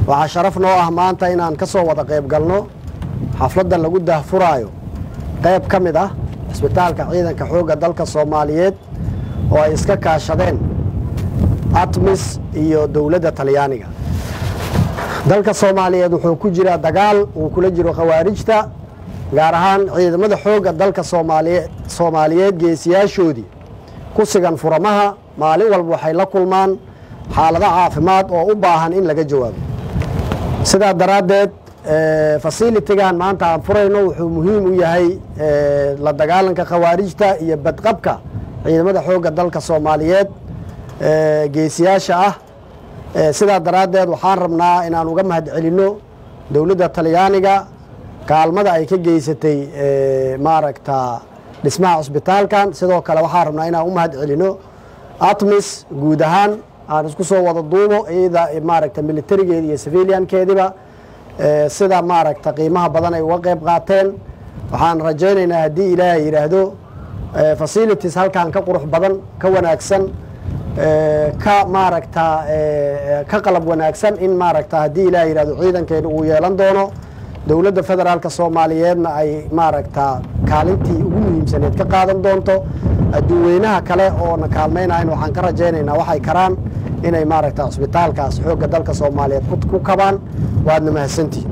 waxaa sharaf noo ah maanta inaan ka soo wada qayb galno xafladda lagu dahfuraayo qayb ka mid ah cisbitaalka ciidanka xoogga dalka soomaaliyeed oo ay iska kaashadeen atmis iyo dowladda talyaaniga dalka soomaaliyeed wuxuu ku jiraa dagaal uu kula jiro khawaarijta gaar ahaan ciidamada xoogga dalka soomaaliye soomaaliyeed geesiyaashoodii ku sigan furamaha maalin walba waxay la kulmaan xaalado caafimaad oo u baahan in laga jawaabo sidaa daraaddeed fasilitigan maanta aan furayno wuxuu muhiim u yahay la dagaalanka khawaarijta iyo badqabka ciidamada xoogga dalka soomaaliyeed geesiyaasha ah sidaa daraaddeed waxaan rabnaa inaan uga mahad celinno dowladda talyaaniga kaalmada ay ka geysatay maaragta dhismaha cusbitaalkan sidoo kale waxaan rabnaa inaan u mahad celinno atmis guud ahaan aan isku soo wada duubo iyada maaragta militarigeedi iyo civiliankeediba sida maaragta qiimaha badan ay uga qayb qaateen waxaan rajaynaynaa haddii ilaahay yidhaahdo facilities halkan ka qurux badan ka wanaagsan ka maaragta ka qalab wanaagsan in maaragta haddii ilaah yidhahdo ciidankeena uu yeelan doono dowladda federaalka soomaaliyeedna ay maaragta kaalintii ugu muhiimsaneed ka qaadan doonto adduunweynaha kale oona kaalmaynayn waxaan ka rajaynaynaa waxay karaan inay maaragta cusbitaalkaas xoogga dalka soomaaliyeed ku kabaan waadna mahadsantihin